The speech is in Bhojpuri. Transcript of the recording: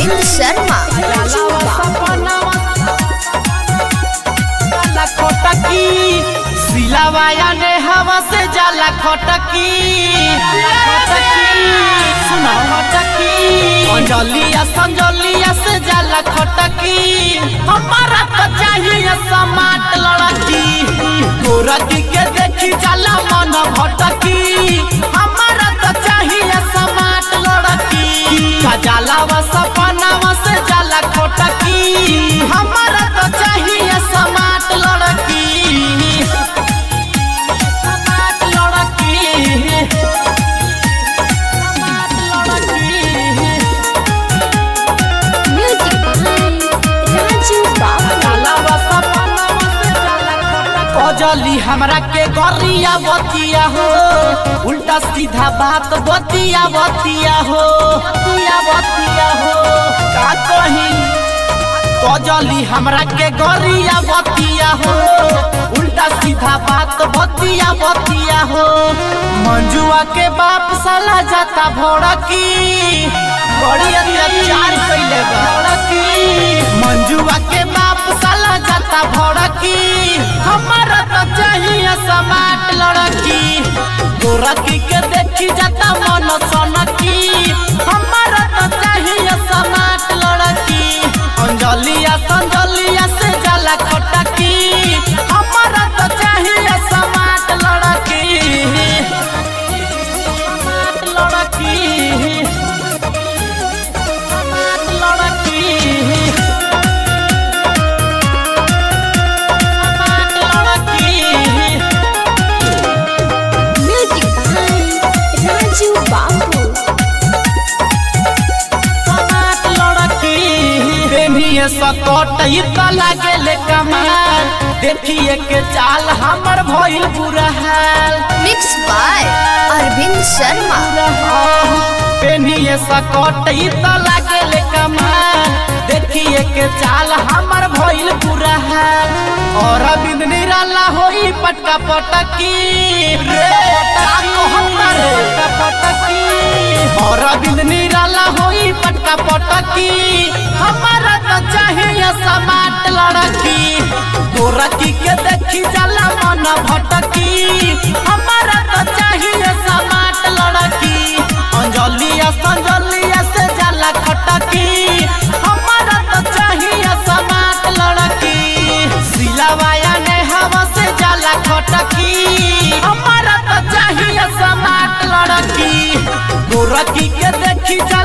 अरविंद शर्मा जाला खटकी सिलावाया ने हवा से जाला खटकी सुना खटकी अंजलिया संजलिया से जाला खटकी हमारा तो चाहिए समाट लड़की गोरती के देखी जाला मन भटकी हमारा तो चाहिए समाट लड़की का जाला वा सपनावा से जाला खटकी हमारा तो चाहिए समाट लड़की समाट लड़की समाट लड़की म्यूजिक बाय राजू बाबू कजली हमरा के गरिया बतिया हो उल्टा सीधा बात बतिया बतिया हो बतिया बतिया हो का कही कजली हमरा के गरिया बतिया हो उल्टा सीधा बात बतिया बतिया हो मंजुआ के बाप साला जाता भड़की बड़ी अत्याचार कैले बा भड़की मंजुआ के बाप साला जाता भड़की हमारा तो चाहिए समाट लड़की गोरकी के देखी जाता मन सनकी हमारा तो चाहिए समाट लड़की अंजलिया संजलिया से जाला खटकी हमारा तो चाहिए समाट लड़की समाट लड़की समाट लड़की समाट लड़की म्यूजिक बाय राजू बाबू समाट लड़की प्रेमिए सकट त लागेले कमाल देखिए के चाल हमर भइल बुरा हाल मिक्स बाय अरविंद शर्मा पेनिए सकट त लागेले कमाल देखिए के चाल हमर भइल बुरा हाल और बिंद निराला होई पटका पटकी रे ताको हमर पटका पटकी और बिंद निराला होई पटका पटकी हमारा तो चाहिए समाट लड़की गोरकी के देखी जाला मन भटकी हमारा तो चाहिए समाट लड़की अंजलिया संजलिया से जाला खटकी हमारा तो चाहिए समाट लड़की सिलावाया ने हवा से जाला खटकी हमारा तो चाहिए समाट लड़की गोरकी के देखी जा